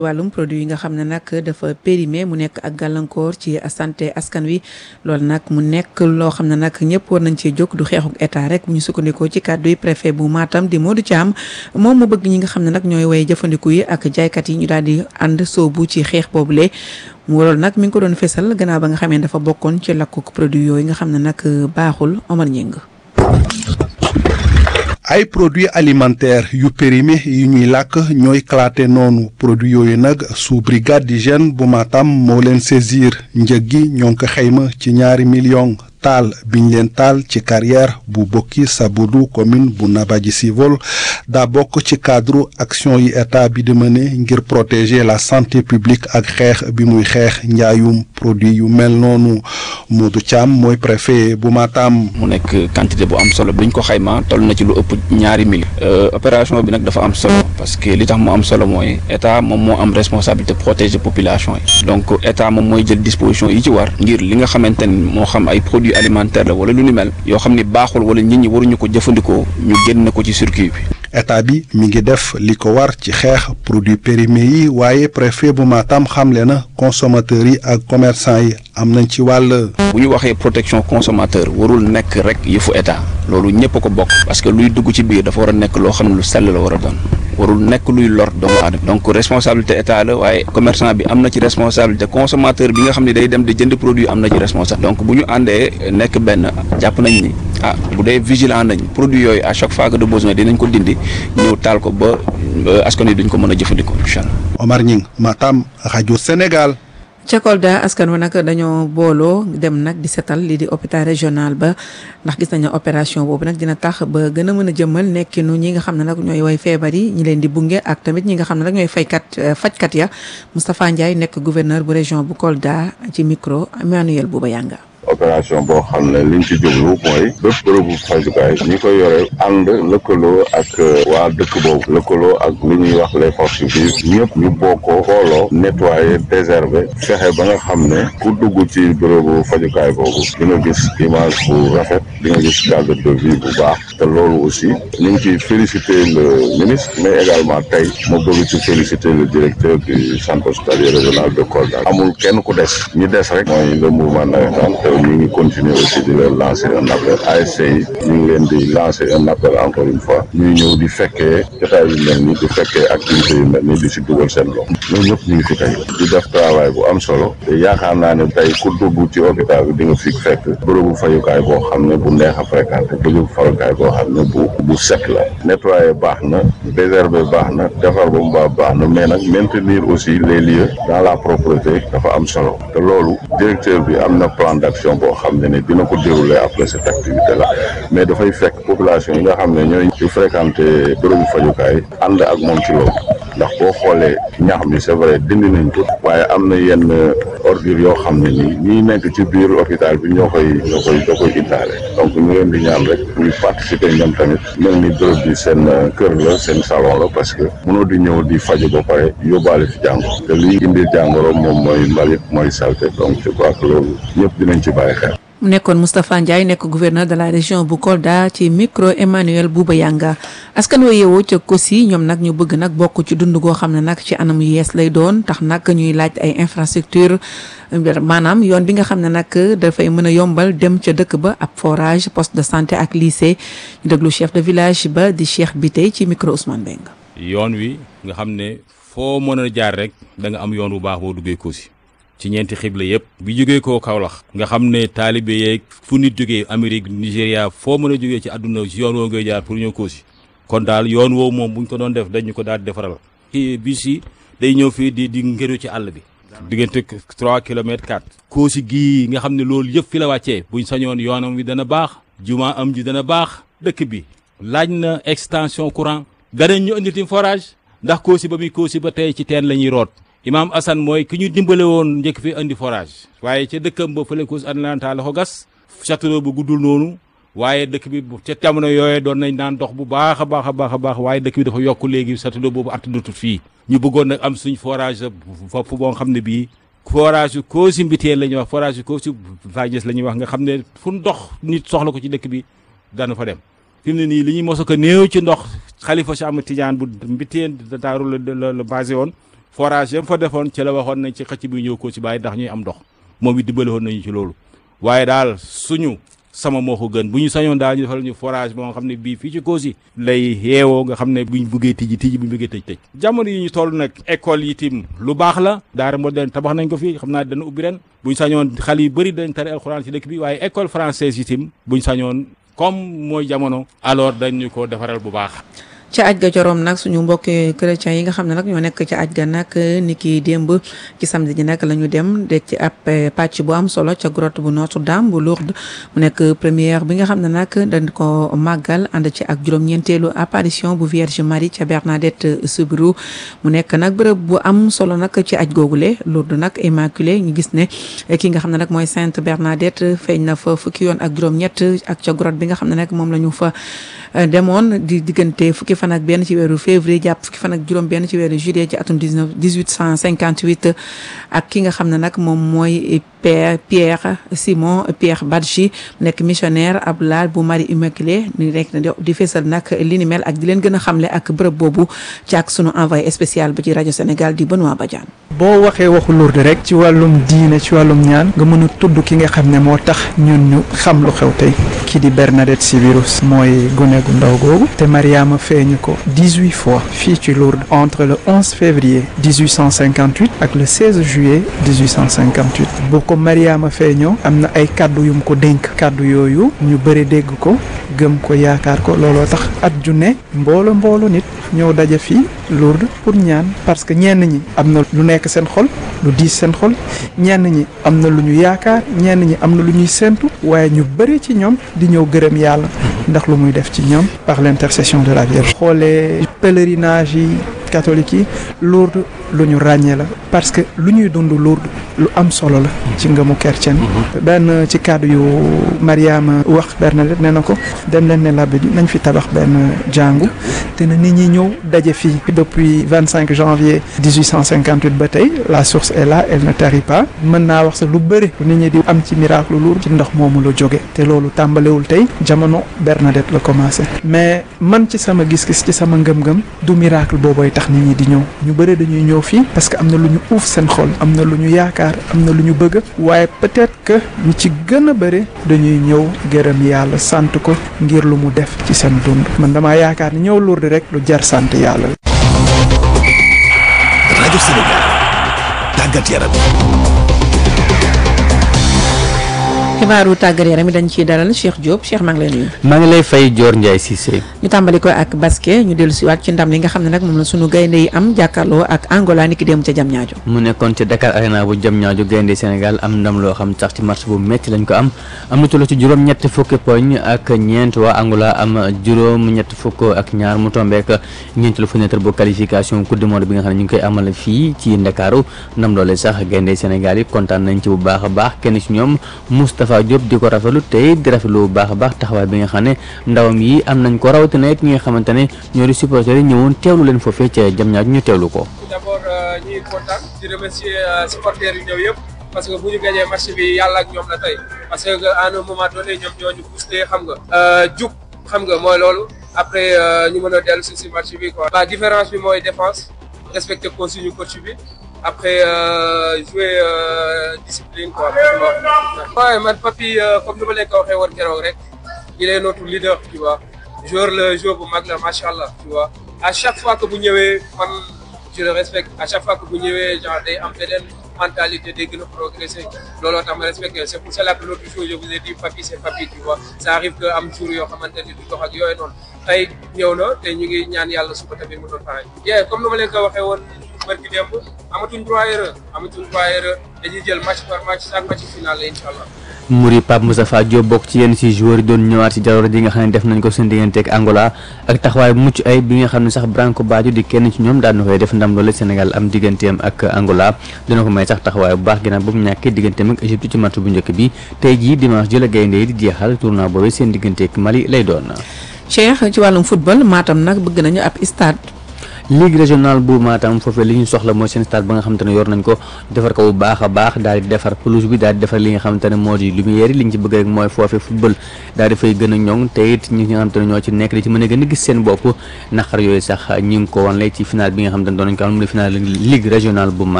wàllum produit yi nga xam ne nag dafa périmé mu nekk ak gàllankoor ci santé askan wi loolu nag mu nekk loo xam ne nag ñëpp war nañ cee jóg du xeexuk état rek bu ñu sukkandikoo ci kàddu yi préfet bu Matam di Modou Thiam moom mu bëgg ñi nga xam ne nag ñooy way jëfandiku yi ak jaaykat yi ñu daal di ànd soobu ci xeex boobule mu loolu nag mi ngi ko doon fesal gannaaw ba nga xamee dafa bokkoon ci lakkuk produit yooyu nga xam ne nag baaxul Omar Ñing ay produits alimentaires yu périmé yi ñuy làkk ñooy claté noonu produits yooyu nag sous brigade d'hygiène bu Matam moo leen saisir njëg gi ñoo ngi ko xayma ci ñaari millions taal biñ leen taal ci carrière bu bokki Sabudu commune bu Nabadji Civol daa bokk ci cadre action yi état bi di mëne ngir protéger la santé publique ak xeex bi muy xeex njaayum produit yu mel noonu Modou Thiam mooy préfet bu Matam. mu nekk quantité bu am solo bi ñu ko xayma toll na ci lu ëpp ñaari mille. opération bi nag dafa am solo parce que li tax mu am solo mooy état moom moo am responsabilité protéger population yi donc état moom mooy jël disposition yi ci war ngir li nga xamante ni moo xam ay produits alimentaire la wala lu ni mel yoo xam ni baaxul wala nit ñi waruñu ko jëfandikoo ñu génn ko ci circuit bi. état bi mi ngi def li ko war ci xeex produits périmés yi waaye préfet bu Matam xamle na consommateurs yi ak commerçant yi am nañ ci wàll. bu ñu waxee protection consommateur warul nekk rek yëfu état loolu ñëpp a ko bokk parce que luy dugg ci biir dafa war a nekk loo xam ne lu sell la war a doon warul nekk luy lor doomu aadama donc responsabilité état la waaye commerçant bi am na ci responsabilité consommateur bi nga xam ne day dem di jënd produit am na ci responsabilité donc bu ñu àndee nekk benn jàpp nañ ni ah bu dee vigilant nañ produit yooyu à chaque fois que de besoin dinañ ko dindi ñëw taal ko ba askan wi duñ ko mën a jëfandikoo incha allah. Omar Ñing Matam rajo Sénégal. ca Kolda askan wa nag dañoo booloo dem nag di setal lii di hôpital régional ba ndax gis nañu opération boobu nag dina tax ba gën a mën a jëmmal nekkinu ñi nga xam ne nag ñooy way feebar yi ñi leen di bunge ak tamit ñi nga xam ne nag ñooy faykat fajkat ya Moustapha Ndiaye nekk gouverneur bu région bu Kolda ci micro Emmanuel Bouba Yanga opération boo xam ne liñ ci jublu mooy bépp bërëbu fajukaay ñi ko yore ànd lëkkaloo ak waa dëkk boobu lëkkaloo ak li ñuy wax les forces vives ñëpp ñu bokkoo xooloo nettoyer désherber fexe ba nga xam ne ku dugg ci bërëbu fajukaay boobu di nga gis image bu rafet di nga gis cadre de vie bu baax te loolu aussi ñu ngi ciy féliciter le ministre mais également tey ma bëgg ci féliciter le directeur du centre hospitalier régional de Kolda amul kenn ku des ñi des rek mooy le mouvement navétane ñu ngi continuer aussi di leen lancer un appel ASC yi ñu ngi leen di lancer un appel encore une fois ñuy ñëw di fekkee jotaay yu mel ni di fekkee activité yu mel ni di si dugal seen loxo ñoom ñëpp ñu ngi fi tey di def travail bu am solo te yaakaar naa ne tey ku dugg ci hôpital bi di nga fi fekk bërëbu fayukaay boo xam ne bu neex a fréquenté bërëbu fayukaay boo xam ne bu bu set la nettoyer baax na désherber baax na defar ba mu baax baax na mais nag maintenir aussi les lieux dans la propreté dafa am solo te loolu directeur bi am na plan d'action boo xam ne ne dina ko dérouler après cette activité là mais dafay fekk population yi nga xam ne ñooy di fréquenter bërëbu fajukaay ànd ak moom ci loolu ndax boo xoolee ñax mi c'est vrai dindi nañ ko waaye am na yenn ordures yoo xam ne nii ñiy nekk ci biir hôpital bi ñoo koy ñoo koy ñoo koy indaale donc ñu leen di ñaan rek ñu participer ñoom tamit mel ni bërëb bi seen kër la seen salon la parce que mënoo di ñëw di faju ba pare yóbbaale fi jàngoro te liy indi jàngoro moom mooy mbalit mooy saleté donc je crois que loolu ñëpp dinañ ci bàyyi xel. mu nekkoon Moustapha Ndiaye nekk gouverneur de la région bu Kolda ci micro Emmanuel Bouba Yanga askan wa yeewoo ca Kosi ñoom nag ñu bëgg nag bokk ci dund goo xam ne nag ci anam yu yees lay doon tax nag ñuy laaj ay infrastructure maanaam yoon bi nga xam ne nag dafay mën a yombal dem ca dëkk ba ab forage poste de santé ak lycée ñu déglu chef de village ba di Cheikh Bitey ci micro Ousmane Beng yoon wi nga xam ne foo mën a jaar rek da nga am yoon bu baax boo duggee Kosi ci ñeenti xibla yëpp bi jógee koo Kaolack nga xam ne taalibe yeeg fu nit jógee Amérique Nigéria foo mën a jógee ci àdduna ci yoon woo ngay jaar pour ñëw Kosi kon daal yoon woowu moom buñ ko doon def dañu ko daal di defaral kii bis yi day ñëw fii di di ngëru ci àll bi diggante trois kilomètres quatre Kosi gii nga xam ne loolu yëpp fi la wàccee buñ sañoon yoonam wi dana baax juma am ji dana baax dëkk bi laaj na extension courant danañ ñu indi tim forage ndax Kosi ba muy Kosi ba tey ci teen la ñuy root imaam Assane mooy ki ñu dimbale woon njëkk fi indi forage waaye ca dëkkam ba fële Kosi Atlanta la ko gas château bu guddul noonu waaye dëkk bi ca jamono yooyee doon nañ naan dox bu baax a baax a baax a baax waaye dëkk bi dafa yokk léegi château boobu attanatut fii ñu bëggoon nag am suñ forage foofu boo xam ne bii forage yu Kosi Mbiteel la ñuy wax forage yu Kosi Vagnès la ñuy wax nga xam ne fu ndox nit soxla ko ci dëkk bi dana fa dem fi mu ne nii li ñuy mos a ko néew ci ndox xalifa Cheikh Ahmed Tidiane bu Mbiteel daaru la la basé woon forage yam fa defoon ci la waxoon nañ ci xëcc bi ñëw ko ci bàyyi ndax ñuy am ndox moom it dimbali woon nañu ci loolu waaye daal suñu sama moo ko gën bu ñu sañoon daal ñu defal ñu forage boo nga xam ne bii fii ci Kossy lay yeewoo nga xam ne buñ buggee tijji tijji buñ buggee tëj tëj jamono yi ñu toll nag école yi tim lu baax la daara moderne tabax nañ ko fi xam naa dana ubbi ren buñ sañoon xale yu bëri dañ tari alxuraan ci dëkk bi waaye école française yi tim buñ sañoon comme mooy jamono alors dañ ñu ko defaral bu baax ca aj ga joroom nag suñu mbokki chrétiens yi nga xam ne nag ñoo nekk ca aj ga nag ni ki démb ci samedi ji nag la ñu dem de ci ab pàcc bu am solo ca grotte bu Notre-Dame bu Lourdes mu nekk première bi nga xam ne nag dañ ko màggal ànd ci ak juróom-ñeenteelu apparition bu Vierge Marie ca Bernadette Soubirous mu nekk nag bërëb bu am solo nag ci aj googule Lourdes nag Immaculée ñu gis ne ki nga xam ne nag mooy Sainte Bernadette feeñ na fa fukki yoon ak juróom-ñett ak ca grotte bi nga xam ne nag moom la ñu fa demoon di diggante fukki fan ak benn ci weeru février jàpp fukki fan ak juróom benn ci weeru juillet ci atum 19 1858 ak ki nga xam ne nag moom mooy Père Pierre Simon Pierre Badji nekk missionnaire ab laal bu Marie Immaculée ni rek di feesal nag li ni mel ak di leen gën a xamle ak bërëb boobu ci ak sunu envoyé spécial ba ci rajo Sénégal di Benoît Badiane boo waxee waxu Lourdes rek ci wàllum diine ci wàllum ñaan nga mën a tudd ki nga xam ne moo tax ñun ñu xam lu xew tey kii di Bernadette Soubirous mooy gune gu ndaw googu te Mariama feeñu ko 18 fois fii ci Lourdes entre le 11 février 1858 ak le 16 juillet 1858 bu ko Mariama feeñoo am na ay kàddu yum ko dénk kàddu yooyu ñu bëri dégg ko gëm ko yaakaar ko looloo tax at ju ne mboolo mboolo nit ñëw daje fii Lourdes pour ñaan parce que ñenn ñi am na lu nekk seen xol lu diis seen xol ñenn ñi am na lu ñu yaakaar ñenn ñi am na lu ñuy séentu waaye ñu bëri ci ñoom di ñëw gërëm yàlla ndax lu muy def ci ñoom par l'intercession de la Vierge xoolee pèlerinage yi catholique yi Lourdes lu ñu ràññee la parce que lu ñuy dund Lourdes lu am solo la ci ngëmu chrétien benn ci kàddu yu Mariama wax Bernadette nee na ko dem leen ne labbi bi nañ fi tabax benn jàngu te na nit ñi ñëw daje fii depuis 25 janvier 1858 ba tey la source est là elle ne tarit pas mën naa wax sax lu bëri nit ñi di am ci miracle Lourdes ci ndox moomu la jóge te loolu tàmbalewul tey jamono Bernadette la commencé mais man ci sama gis-gis ci sama ngëm-ngëm du miracle boobooy tax nit ñi di ñëw ñu bëri dañuy ñëw fii parce que am na lu ñu uuf seen xol am na lu ñu yaakaar am na lu ñu bëgg waaye peut-être que ñu ci gën a bëri dañuy ñëw gërëm yàlla sant ko ngir lu mu def ci seen dund man damaa yaakaar ni ñëw Lourdes rek lu jar sant yàlla la. rajo Sénégal tàggat yaram. xibaaru tàggat yaram yi dañ ciy dalal Cheikh Diop Cheikh maa ngi lay nuyu. maa ngi lay fay Dior Ndiaye Cissé. ñu tàmbali ko ak basket ñu dellu siwaat ci ndam li nga xam ne nag moom la sunu gaynde yi am jàkkaarloo ak Angola ni ki dem ca Diamniadio mu nekkoon ci Dakar Arena bu Diamniadio gaynde Sénégal am ndam loo xam sax ci match bu métti lañ ko am am na toll ci juróom ñett fukki poñ ak ñeent waa Angola am juróom ñett fukk ak ñaar mu tombeek ñeenteelu fenêtre bu qualification coupe du monde bi nga xam ne ñu ngi koy amal fii ci Ndakaaru ndam loole sax gaynde Sénégal yi kontaan nañ ci bu baax a baax kenn ci ñoom Moustapha Diop di ko rafetlu tey di rafetlu bu baax a baax taxawaay bi nga xam ne ndawam yi am nañ ko rawatina it ñi nga xamante ne ñoo di supporters yi ñëwoon teewlu leen foofee ca Diamniadio ñu teewlu ko. d'abord ñuy kontaan di remercier supporters yi ñëw yëpp parce que bu ñu gagné match bi yàlla ak ñoom la tey parce que à un moment donné ñoom ñoo ñu boosté xam nga. jug xam nga mooy loolu après ñu mën a dellu si si match bi quoi. la différence bi mooy défense respecter consigne coach bi. après euh, jouer euh, discipline quoi. waaye man Papy comme ni ma leen ko waxee woon keroog rek il est notre leader tu vois joueur le joueur bu mag la macha allah tu vois à chaque fois que bu ñëwee man je le respecte à chaque fois que bu ñëwee genre day am beneen mentalité day gën a progresser looloo tax ma respecté c'est pour cela que l'autre jour je vous ai dit Papy c'est Papy tu vois ça arrive que am jour yoo xamante ni du dox ak yooyu noonu tey ñëw na te ñu ngi ñaan yàlla suba tamit mu doon pareil. yeah comme ni ma leen ko waxee woon. barki démb amatuñ droit erreur amatuñ droit erreur dañuy jël match par match chaque match final la incha allah. Muri Pape Moustapha Diop bokk ci yenn ci joueurs yi doon ñëwaat ci jaloore ji nga xam ne def nañ ko seen diggante ak Angola ak taxawaay mucc ay bi nga xam ne sax Branco Badio di kenn ci ñoom daan na koy def ndam loole Sénégal am digganteem ak Angola dina ko may sax taxawaay bu baax ginnaaw ba mu ñàkkee digganteem ak Égypte ci match bu njëkk bi tey jii dimanche jël gaynde yi di jeexal tournoi boobu seen diggante ak Mali lay doon. Cheikh ci wàllum football Matam nag bëgg nañu ab stade. ligue régionale bu Matam foofee li ñu soxla mooy seen stade ba nga xamante ne yor nañ ko defar ko bu baax a baax daal di defar pelouse bi daal di defar li nga xamante ne moo di lumière yi li ñu ci bëgg rek mooy foofee football daal di fay gën a ñoŋ te it ñi nga xamante ne ñoo ci nekk di ci mën a gën a gis seen bopp naqar yooyu sax ñi ngi ko wan lay ci final bi nga xamante ne doon nañ ko am mu di final ligue régionale bu Matam